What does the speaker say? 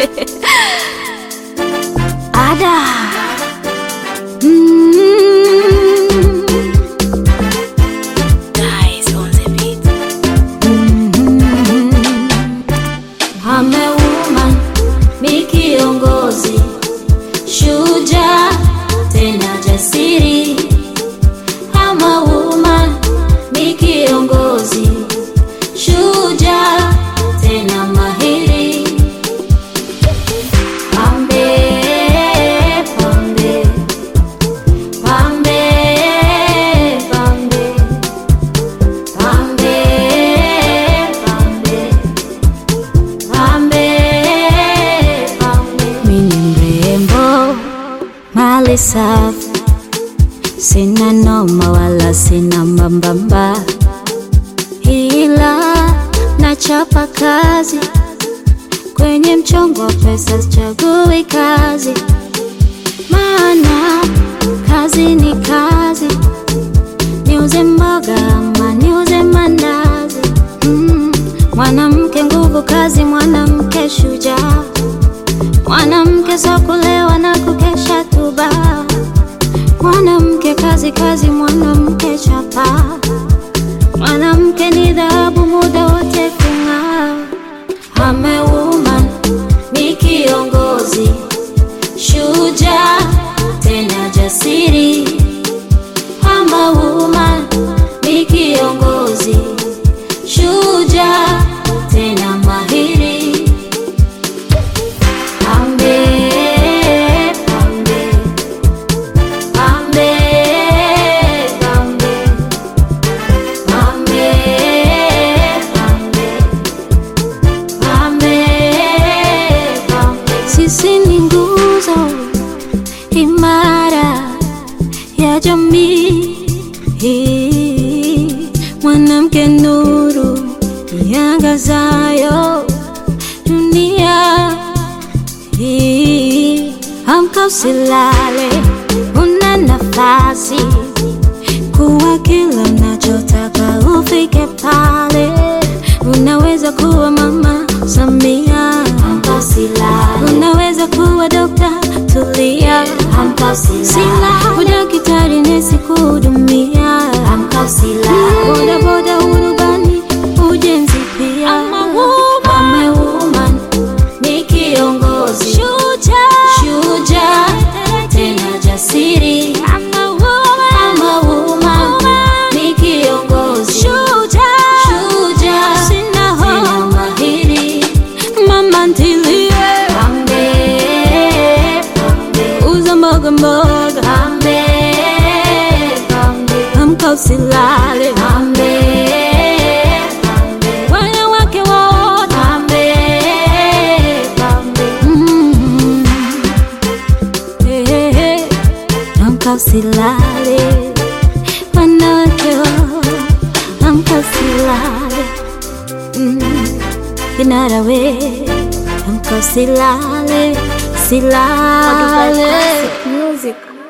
Ada. Mm. I'm a woman, mi kiongozi, shujaa tena jasiri. I'm a woman, mi kiongozi, shujaa tena mahiri. Pambe, pambe, pambe, pambe, pambe, pambe. Pambe, pambe. Mimi mrembo, mali safi, sina noma wala sina mbambamba, ila nachapa kazi kwenye mchongo wa pesa, sichagui kazi, maana kazi ni kazi, niuze mboga ama niuze mandazi mm. Mwanamke nguvu kazi, mwanamke shujaa, mwanamke sio kulewa na kukesha tuba, mwanamke kazi kazi, mwanamke chapa, mwanamke ni dhahabu, muda wote kung'aa. I'm a woman, ni kiongozi, shujaa tena jasiri. I'm a woman, ni kiongozi, shujaa tena mahiri. Pambe, pambe, pambe, pambe, pambe, pambe, pambe, pambe. Sisi ni nguzo imara ya jamii hii, mwanamke nuru iangazayo dunia hii. Amka usilale, una nafasi kuwa kila unachotaka ufike pale. Unaweza kuwa mama Samia, amka usilale. Unaweza kuwa dokta Tulia, amka usilale. Udaktari nesi kuhudumia, amka usilale. Boda boda urubani, ujenzi pia. I'm a woman, ni kiongozi shujaa, shujaa tena jasiri. I'm a woman, ni kiongozi shujaa, shujaa tena mahiri. Mama ntilie, pambe, pambe, uza mboga mboga, pambe, pambe, amka usilale, pambe, pambe, wanawake wote, pambe, pambe, mm. Hey, hey, hey. Amka usilale, wanawake wote, amka usilale mm. Kinara we, amka usilale, silale Music.